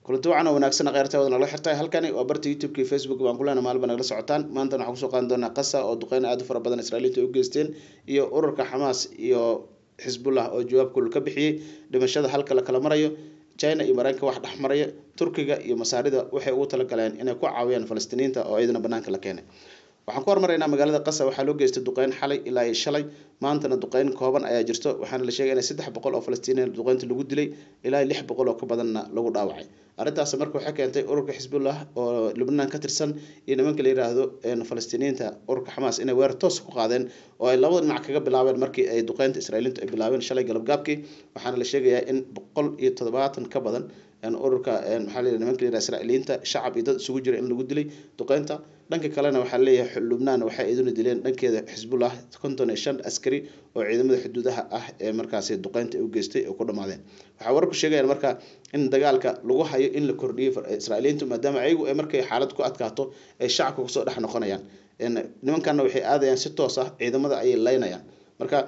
kulanti wacan oo wanaagsan kheyrta wada nagala xirtay halkani waa barta youtube-ka iyo facebook baan kulena maalba nagala socotaan maantana waxaan kusoo qaadan doonaa qasa oo duqeyn aad u fara badan israailiinta ay u geysteen iyo ururka xamaas iyo xisbullah oo jawaab kulul ka bixiyey dhimashada halka la kala marayo china iyo mareykanka wax dhex maraya turkiga iyo masaarida waxay ugu talagaleen inay ku caawiyaan falastiiniinta oo iyadana banaanka la keenay waxaan ku hormaraynaa magaalada qasa waxaa loo geystay duqeyn xalay ilaa iyo shalay maantana duqeyn kooban ayaa jirto waxaana la sheegay in saddex boqol oo falastiiniin duqeynta lagu dilay ilaa lix boqol oo ka badanna lagu dhaawacay arrintaas marka waxay keentay ururka xisbullah oo lubnaan ka tirsan iyo nimanka la yiraahdo falastiiniyiinta ururka xamaas inay weerar toos ku qaadeen oo ay labada dhinac kaga bilaabeen markii ay duqeynta israailiintu ay bilaabeen shalay galabgaabkii waxaana la sheegayaa in boqol iyo toddobaatan ka badan ururka maxaa la nimanka la yiraha israailiyiinta shacab iyo dad isugu jira in lagu dilay duqeynta dhanka kalena waxaa leeyahay lubnaan waxay iduna dileen dhankeeda xisbullah konton iyo shan askari oo ciidamada xuduudaha ah ee markaasi duqeynta u geystay oo ku dhamaadeen waxaa wararku sheegayaan marka in dagaalka lagu hayo in la kordhiyay israailiyiintu maadaama ayagu ay markay xaalad ku adkaato ay shacabka kusoo dhex noqonayaan nimankana waxay aadayaan si toos ah ciidamada ayay leynayaan marka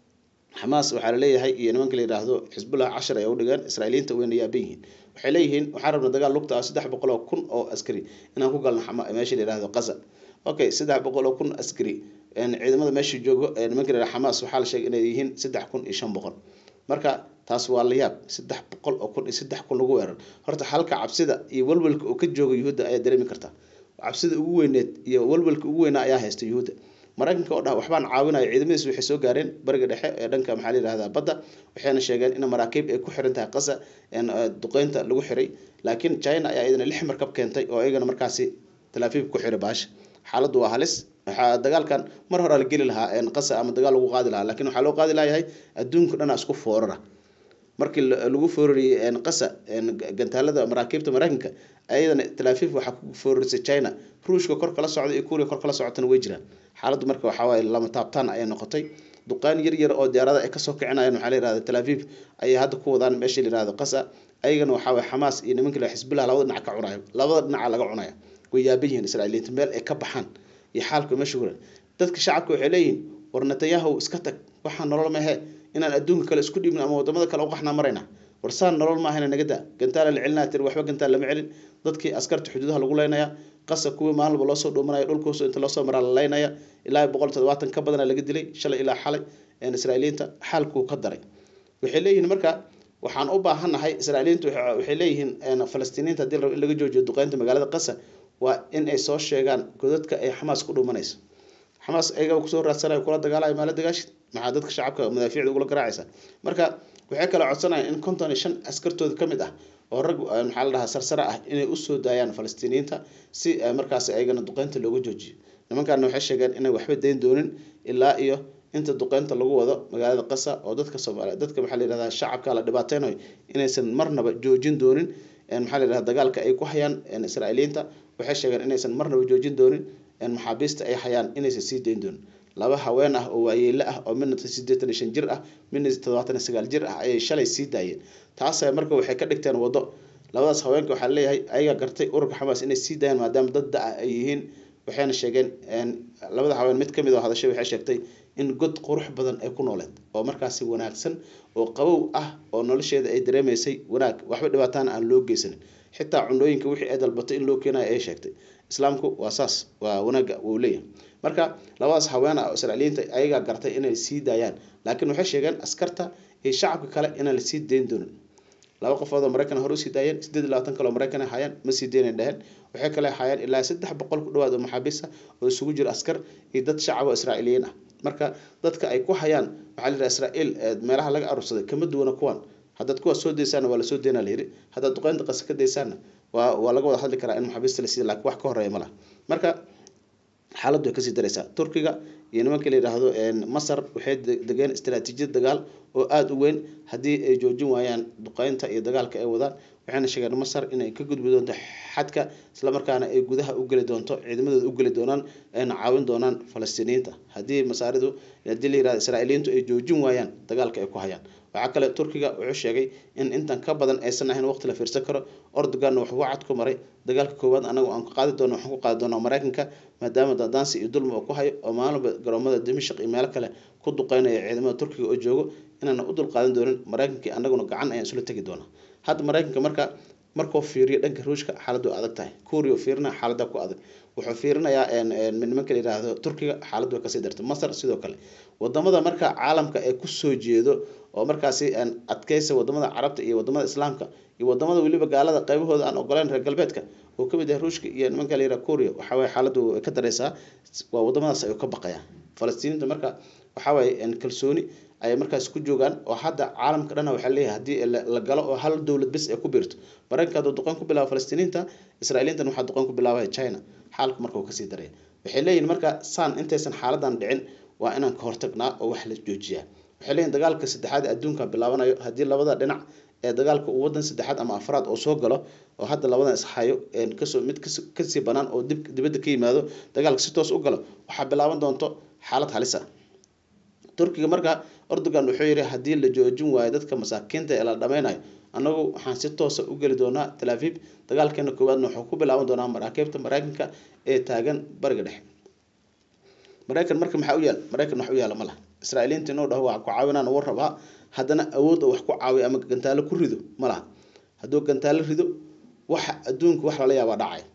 xamaas waxaa laleeyahay iyo nimanka la yidhaahdo xisbullah cashar ay u dhigeen israailiyiinta wayna yaaban yihiin waxay leeyihiin waxaan rabna dagaal lugta ah saddex boqol oo kun oo askari inaan ku galno meesha la yidhahdo qaza okay saddex boqol oo kun askari ciidamada meesha joogo nimanka la yidhahdo xamaas waxaa la sheegay inay yihiin saddex kun iyo shan boqol marka taas waa la yaab saddex boqol oo kun iyo saddex kun lagu weerar horta halka cabsida iyo walwalka oo ka jooga yuhuudda ayaa dareemi karta cabsida ugu weyneed iyo walwalka ugu weynaa ayaa haysta yuhuudda maraykanka oo dhah waxbaan caawinaya ciidamadiis waxay soo gaareen bariga dhexe ee dhanka maxaa la yihahdaa badda waxayna sheegeen in maraakiib ay ku xiran tahay qasa duqeynta lagu xiray laakiin china ayaa iyadana lix markab keentay oo iyagana markaasi talaafiib ku xiray baasha xaaladdu waa halis waxaa dagaalkan mar horaa la geli lahaa qasa ama dagaal lagu qaadi lahaa lakiin waxaa loo qaadi layahay adduunka dhanaa isku foorara markii lagu foorariyey qasa gantaalada maraakiibta maraykanka ayadana talaafiif waxaa ku foorarisay china ruushka kor kala socda iyo kuuriya kor kala socotana way jiraan xaaladdu marka waxawaaye lama taabtaan ayay noqotay duqaan yar yar oo diyaarada ay kasoo kicinayaan waxaa la yihahda talaafiif ayay hadda ku wadaan meesha la yihahdo qasa ayagana waxaa waye xamaas iyo nimanka la xisbullah labada dhinac ka cunayo labada dhinaca laga cunaya way yaaban yihiin israailiyiinta meel ay ka baxaan iyo xaalka meesha kuran dadka shacabka waxay leeyihiin war netanyahu iska tag waxaa nolol mahe inaan adduunka kale isku dhiibin ama wadamada kale uqaxnaa marayna warsaan nolol maahana naga daa gantaala la celinaa tiri waxba gantaal lama celin dadkii askarta xuduudaha lagu leynaya qasa kuwii maalinba loosoo dhuumanaya dhulkuuso inta loosoo maraa la leynaya ilaa boqol toddobaatan ka badana laga dilay shalay ilaa xalay israailiyiinta xaalkuu ka daray waxay leeyihiin marka waxaan u baahannahay israailiyiintu waxay leeyihiin falastiiniinta hadii la rabo in laga joojiyo duqeynta magaalada qasa waa in ay soo sheegaan godadka ay xamaas ku dhuumanayso xamaas ayaga kusoo raadsanayo kula dagaalayo maala dagaashid maxaa dadka shacabka madaafiicda ugula garaacaysa marka waxay kala codsanayaan in konton iyo shan askartooda ka mid ah oo rag maxaa la dhahaa sarsare ah inay usoo daayaan falastiiniyiinta si markaas ayagana duqeynta looga joojiyo nimankaana waxay sheegeen inay waxba dayn doonin ilaa iyo inta duqeynta lagu wado magaalada qasa oo dadka soomaaliya dadka maxaa la yihahdaa shacabka la dhibaateynayo inaysan marnaba joojin doonin maxaa la yihahda dagaalka ay ku hayaan israailiyiinta waxay sheegeen inaysan marnaba joojin doonin maxaabiista ay hayaan inaysan sii dayn doonin laba haween ah oo waayeelo ah oo midna sideetan iyo shan jir ah midna toddobaatan iyo sagaal jir ah ayay shalay sii daayeen taas marka waxay ka dhigteen waddo labadaas haweenka waxaa leeyahay ayaga gartay ururka xamaas inay sii daayaan maadaama dad da-ah ay yihiin waxayna sheegeen labada haween mid kamid oo hadashay waxay sheegtay in god qurux badan ay ku nooleed oo markaasi wanaagsan oo qabow ah oo nolosheeda ay dareemaysay wanaag waxba dhibaataana aan loo geysanin xitaa cunooyinka wixii ay dalbatay in loo keenayo ay sheegtay islaamku waa saas waa wanaaga uu leeyahay marka labadaas haween ah oo israailiyiinta ayagaa gartay inay sii daayaan laakiin waxay sheegeen askarta iyo shacabka kale inaan lasii dayn doonin laba qofood oo maraykan hore usii daayeen sideed iyo labaatan kale oo maraykan hayaan ma sii deynan dheheen waxay kale hayaan ilaa saddex boqol ku dhawaad oo maxaabiista oo isugu jira askar iyo dad shacab oo israailiyiin ah marka dadka ay ku hayaan waxaa la yidhaha israa'iil meelaha laga arursaday kama duwana kuwan haddaad kuwaas soo daysaana waa lasoo deynaa layidhi haddaad duqeynta qasa ka daysaana waa waa laga wada hadli karaa in maxaabiista la siiya laakiin wax ka horeeya ma laha marka xaaladdu way kasii daraysaa turkiga iyo nimanka la yidhaahdo masar waxay degeen istaraatiijiyad dagaal oo aada u weyn haddii ay joojin waayaan duqeynta iyo dagaalka ay wadaan waxayna sheegeen masar inay ka gudbi doonto xadka islamarkaana ay gudaha u geli doonto ciidamadooda u geli doonaan ayna caawin doonaan falastiiniyiinta haddii masaaridu haddii la yirahdo israa'iiliyiintu ay joojin waayaan dagaalka ay ku hayaan waxaa kale turkiga wuxuu sheegay in intan ka badan aysan ahayn waqti la fiirsan karo ordoganna wuxuu wacad ku maray dagaalka koowaad anagu aan qaadi doono waxaan ku qaadi doonaa maraykanka maadaama daansi iyo dulmi uu ku hayo oo maalinba garoomada dimashq iyo meelo kale ku duqeynaya ciidamada turkiga oo joogo inaana u dulqaadan doonin maraykankii anaguna gacan ayaan isula tegi doonaa hadda maraykanka marka markuu fiiriyo dhanka ruushka xaaladdu adag tahay kuuriya fiirina xaaladda ku adag wuxuu fiirinayaa nimanka la yidhaahdo turkiga xaaladdu way kasii dartay masar sidoo kale wadamada marka caalamka ee kusoo jeedo oo markaasi adkeysa wadamada carabta iyo wadamada islaamka iyo wadamada weliba gaalada qaybahooda aan ogoleyn reer galbeedka oo kamid yahay ruushka iyo nimanka la yidhaha kuuriya waxaweye xaaladdu way ka dareysaa waa wadamadaas ayuu ka baqayaa falastiiniinta marka waxaweye kalsooni ayay markaas ku joogaan oo hadda caalamka dhana waxaa leeyahay haddii la galo oo hal dowlad bes ay ku biirto maraykanka hadduu duqeyn ku bilaabo falastiiniinta israailiintan waxaa duqeyn ku bilaabaya china xaalku marka uu kasii daraya waxay leeyihin marka saan intaysan xaaladan dhicin waa inaan ka hortagnaa oo wax la joojiyaa waxay leeyihin dagaalka saddexaad adduunka bilaabanayo haddii labada dhinac ee dagaalka uu wadan saddexaad ama afraad oo soo galo oo hadda labadan ishayo kasoo mid kasii banaan oo dib dibadda ka yimaado dagaalka si toos u galo waxaa bilaaban doonto xaalad halis ah turkiga marka erdogan wuxuu yihi haddii la joojin waayo dadka masaakiinta ee la dhameynayo annagu waxaan si toosa u geli doonaa talaafib dagaalkeena koowaadna wuxuu ku bilaaban doonaa maraakiibta maraykanka ee taagan bariga dhexe maraykan marka maxaa u yaal maraykan wax u yaala ma laha israailiinta inuu dhaho waa ku caawinaan uu rabaa haddana awood oo wax ku caawiyo ama gantaalo ku rido ma laha hadduu gantaalo rido waxa adduunka wax lala yaabaa dhacay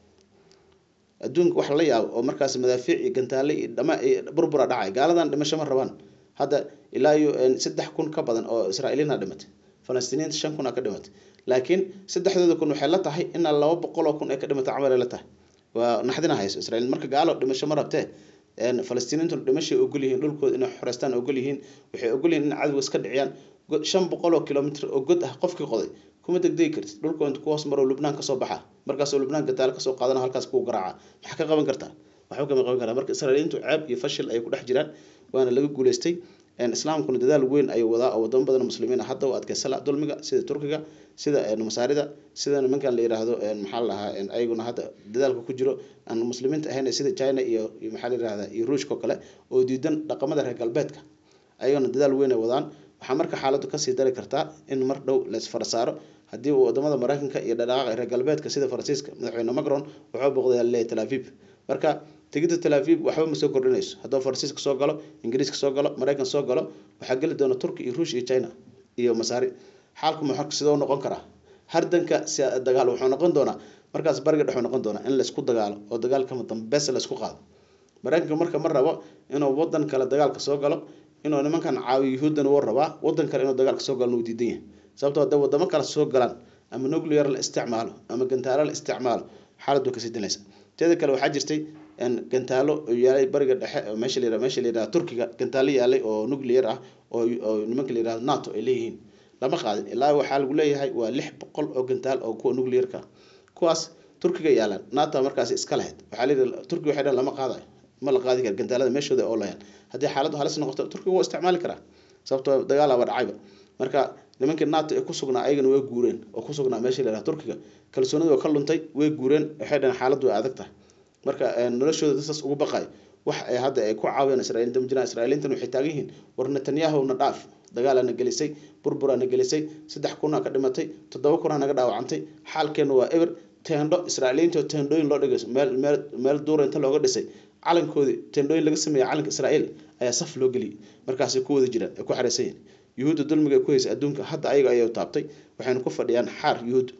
adduunka wax lala yaabo oo markaas madaafiic iyo gantaale iyo dhama burbura dhacay gaaladan dhimasho ma rabaan hadda ilaa iyo saddex kun ka badan oo israailiina dhimatay falastiiniinta shan kun a ka dhimatay laakiin saddexdooda kun waxay la tahay inaa laba boqol oo kun ay ka dhimatay camal ay la tahay waa naxdina hayso israiil marka gaalo dhimasho ma rabtee falastiiniintuna dhimashay ogol yihiin dhulkooda inay xoreystaan ogol yihiin waxay ogol yihiin in cadowga iska dhiciyaan shan boqol oo kilomitr oo god ah qofkii qoday kuma degdegi kartid dhulkoo inta ku hoos maro lubnaan kasoo baxa markaasoo lubnaan gataalo kasoo qaadana halkaas kuu garaaca maxaa ka qaban kartaa waxba kama qaban karaa marka israailiyiintu ceeb iyo fashil ayay ku dhex jiraan waana laga guuleystay islaamkuna dadaal weyn ayuu wadaa oo wadamo badan muslimiin hadda u adkeysala dulmiga sida turkiga sida masaarida sida nimankan la yiraahdo maxaa la dhahaa ayaguna hadda dadaalka ku jiro aan muslimiinta ahayn sida china iyo maxaa la yirahda iyo ruushka oo kale oo diidan dhaqamada reer galbeedka ayaguna dadaal weyn ay wadaan waxaa marka xaaladdu kasii dari kartaa in mar dhow laisfara saaro haddii wadamada maraykanka iyo dhadhaqaaqa reer galbeedka sida faransiiska madaxweyne macron wuxuu boqday leeyahay tel aviv marka tegida tel aviv waxba ma soo kordhinayso hadduu faransiiska soo galo ingiriiska soo galo maraykan soo galo waxaa geli doona turki iyo ruush iyo china iyo masaari xaalku muxuu sidoo noqon karaa hardanka dagaal wuxuu noqon doonaa markaas bariga dhex noqon doonaa in laisku dagaalo oo dagaalkama dambeys laisku qaado maraykanka marka ma rabo inuu wadan kale dagaalka soo galo inuu nimankan caawiyo yuhuuddana wuu rabaa wadan kale inuu dagaalka soo galo wuu diidan yahay sababtoo hadday wadamo kale soo galaan ama nuclear la isticmaalo ama gantaalo la isticmaalo xaaladdu kasii dinaysa teeda kale waxaa jirtay gantaalo yaalay bariga dhexe meesha la meesha la yidhaha turkiga gantaalo yaalay oo nuclear ah oo oo nimanka la yidhahdo nato ay leeyihiin lama qaadin ilaa waxaa lagu leeyahay waa lix boqol oo gantaal oo kuwa nuclearka kuwaas turkiga yaalaan nato markaasi iska lahayd waxaa la yidhi turkiga waxay dhahan lama qaadayo ma la qaadi kara gantaalada meeshooda oo lahayn haddii xaaladdu halis noqoto turkiga waa isticmaali karaa sababtoo dagaalaaba dhacayba marka nimankii nato ee kusugnaa ayagana way guureen oo kusugnaa meesha la yidhaha turkiga kalsoonida waa ka luntay way guureen waxay dhahan xaaladdu way adag tahay marka noloshooda dadkaas ugu baqay wax ay hadda ay ku caawiyaan israailiinta ma jiraan israailiintan waxay taagan yihiin war netanyahu na dhaaf dagaalaana gelisay burburaana gelisay saddex kunaa ka dhimatay toddoba kunaa naga dhaawacantay xaalkeena waa eber teendho israailiyiinta teendhooyin loo dhigayso meel meel meel duura inta looga dhisay calankoodii teendhooyin laga sameeyay calanka israa'iil ayaa saf loo geliyay markaasay ku wada jiraan ay ku xareysan yihin yuhuudda dulmiga ay ku haysa adduunka hadda ayaga ayay taabtay waxayna ku fadhiyaan xaar yuhuud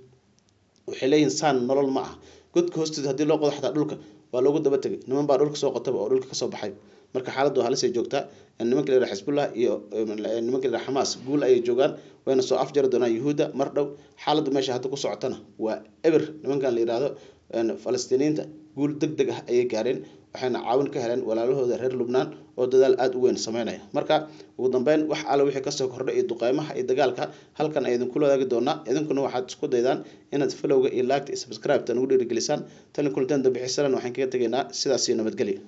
waxay leeyihin saan nolol ma ah godka hoosteeda haddii loo qodo xataa dhulka waa loogu daba tegay niman baa dhulka soo qotaba oo dhulka kasoo baxay marka xaaladdu halisay joogtaa nimanka la yidhaha xisbullah iyo nimanka la yidhaha xamaas guul ayay joogaan wayna soo afjari doonaan yuhuudda mar dhow xaaladdu meesha hadda ku socotana waa eber nimankan la yidhaahdo falastiiniyiinta guul deg deg ah ayay gaareen waxayna caawin ka heleen walaalahooda reer lubnaan oo dadaal aada u weyn sameynaya marka ugu dambeyn wax alle wixii kasoo kordha iyo duqeymaha iyo dagaalka halkan ay idinkula wadaagi doonaa idinkuna waxaad isku daydaan inaad falowga iyo laagta iyo subscribe-ta nagu dhiirigelisaan talin kulanteen dambixisalan waxaan kaga tegaynaa sidaas iyo nabadgelya